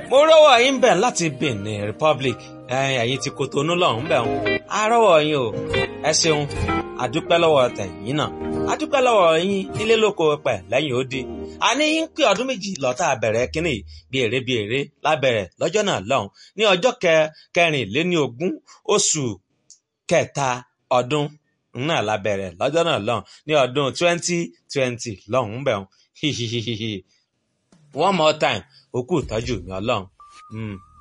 mo rọ́wọ́ yín bẹ̀ láti Benin Republic ẹ̀yin ti Kotonu lọ́hùn bẹ̀ ń a rọ́wọ́ yín o ẹ ṣeun àdúpẹ́ lọ́wọ́ tẹ̀yìn náà àdúpẹ́ lọ́wọ́ yín nílé lóko pẹ̀ lẹ́yìn odi àní yín pé ọdún méjì lọ́tà bẹ̀rẹ̀ kínní bí èrè bí èrè lábẹ̀rẹ̀ lọ́jọ́ náà lọ́hùn ní ọjọ́ kẹrìnléní ogún oṣù kẹta ọdún náà lábẹ̀rẹ̀ lọ́jọ́ náà lọ́hùn ní ọdún twenty twenty lọ́hùn bẹ̀ ń one more time òkú ìtọ́jú mi ọlọ́run.